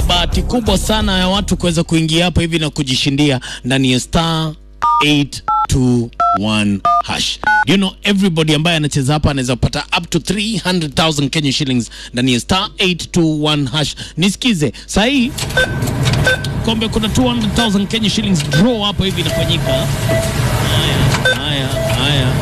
bahati kubwa sana ya watu kuweza kuingia hapa hivi na kujishindia ndani ya star 821 hash. Do you know everybody ambaye anacheza hapa anaweza kupata up to 300,000 Kenya shillings ndani ya star 821 hash. Nisikize sahii kombe, kuna 200,000 Kenya shillings draw hapo hivi inafanyika. Haya, haya, haya.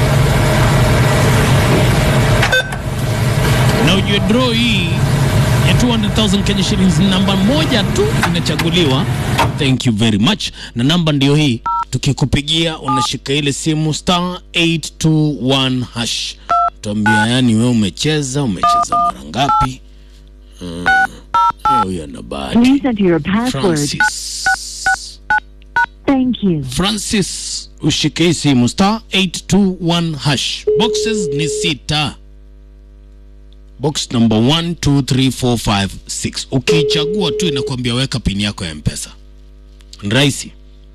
na ujue draw hii ya 200,000 Kenya shillings namba moja tu inachaguliwa. Thank you very much. Na namba ndio hii, tukikupigia unashika ile simu star 821 hash, tuambia yani wewe umecheza umecheza mara ngapi? Mm, huyo ana bahati. Please enter your password. Francis Thank you. Francis, ushike hii simu star 821 hash. Boxes ni sita. Box number 1 2 3 4 5 6. Ukiichagua tu inakwambia weka pini yako ya Mpesa. Ni rahisi.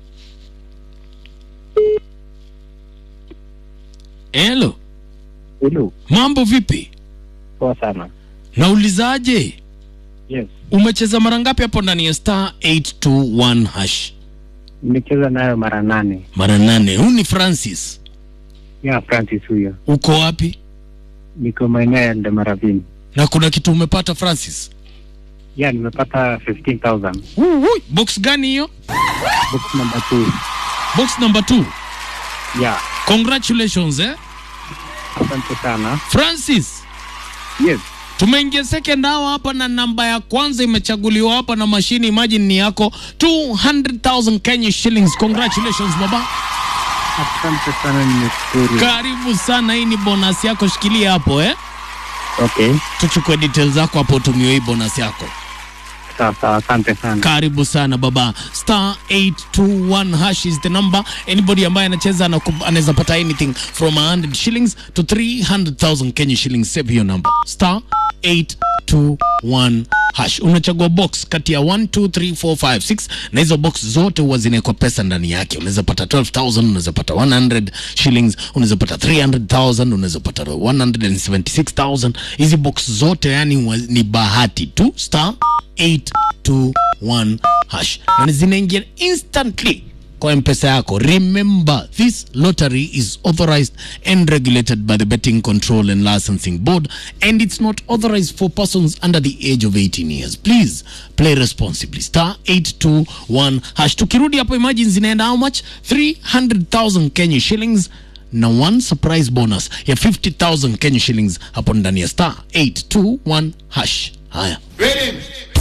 Hello, Hello. mambo vipi? Poa sana. Naulizaje? Yes. Umecheza mara ngapi hapo ndani ya star 821 hash? Nimecheza nayo mara nane. Mara nane. Huu ni Francis. Ya Francis huyo. Uko wapi? Niko maeneo ya Ndemaravini. Na kuna kitu umepata Francis? Ya nimepata 15,000. Ui, box gani hiyo? Box number 2. Box number 2. Ya. Congratulations eh? Asante sana. Francis, Yes. tumeingia second hour hapa na namba ya kwanza imechaguliwa hapa na mashini, imagine ni yako 200,000 Kenya shillings. Congratulations baba. Asante sana nimeshukuru. Karibu sana, hii ni bonus yako, shikilia hapo eh? Okay. Tuchukue details zako hapo, tumiwe hii bonus yako. Sawa sawa. Asante sana. Karibu sana baba. Star 821 hash is the number. Anybody ambaye anacheza anaku- anaweza pata anything from 100 shillings to 300,000 Kenya shillings. Save hiyo number. Star 821 hash. Unachagua box kati ya 1 2 3 4 5 6 na hizo box zote huwa zinawekwa pesa ndani yake. Unaweza pata 12,000, unaweza pata 100 shillings, unaweza pata 300,000, unaweza pata 176,000. Hizi box zote yani wa- ni bahati tu. Star 821 hash na zinaingia instantly kwa mpesa yako remember this lottery is authorized and regulated by the betting control and licensing board and it's not authorized for persons under the age of 18 years please play responsibly star 821 hash tukirudi hapo imagine zinaenda how much 300000 kenya shillings na one surprise bonus ya 50000 kenya shillings hapo ndani ya star 821 hash haya Ready?